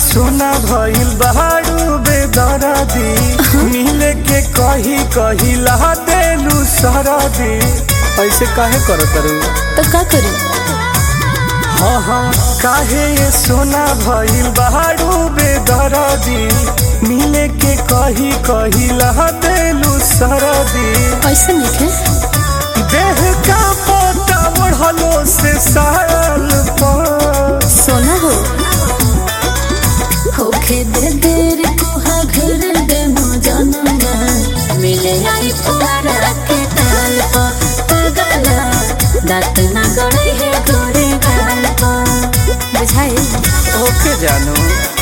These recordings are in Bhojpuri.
सोना भइल बहारू बेदरदी मिले के कही कही ला देलू सरदी ऐसे काहे करत रू तो का करी हाँ हाँ काहे ये सोना भइल बहारू बेदरदी मिले के कही कही ला देलू सरदी ऐसे नहीं देह का पोता बढ़लो से साल पर सोना हो होखे दे देर कुहा घर दे मो जनवा मिले आई पुआरा के ताल पा पगला दांत ना गड़े है गोरे गाल पा बुझाई ओके जानू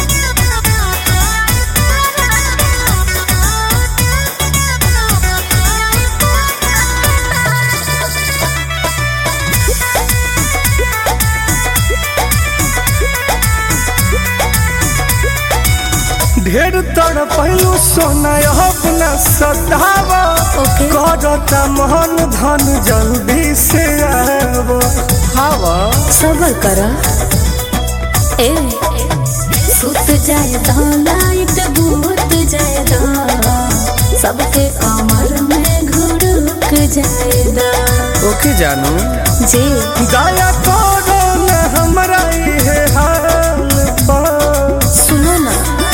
ढेर तड़ पहलू सोना अपना सतावा ओके। करता मोहन धन जल्दी से आव हवा सबर कर ए सुत जाए तो लाइट भूत जाए तो सबके कमर में घुड़क जाए दा ओके जानू जी दया करो न हमरा इहे हाल पर सुनो ना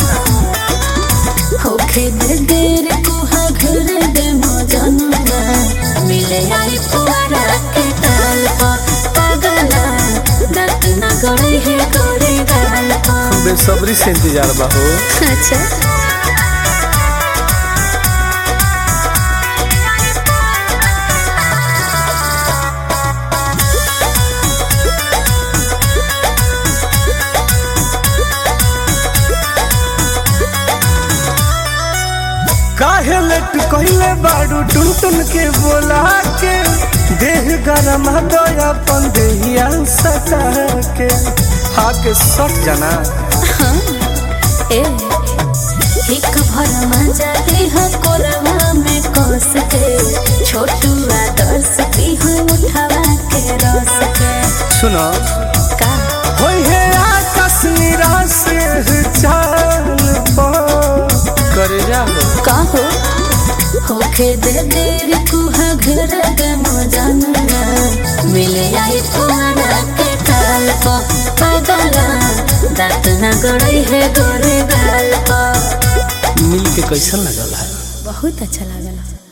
होखे दे देर कुहा घर दे मजनुआ मिले आई पुआरा के ताल पा पगला दर्द ना गड़े है गोरे गाल पा बेसब्री से इंतजार बा हो अच्छा काहे लट कइले बाड़ू टुन टुन के बोला के देह गरम दया अपन देहिया सटा के हाके सट जाना ए एक भर मजा दे हो कोरवा में कस के छोटू आदर्श की हो उठावा के रस के सुनो का होई है आकाश निराश चाल पर करे जा हो का हो होखे दे देर कुहा घर के मजाना मिले आई पुआरा के काल पा पगला दांत ना गड़े है गोरे गाल पा मिल के कैसन लगल है बहुत अच्छा लागला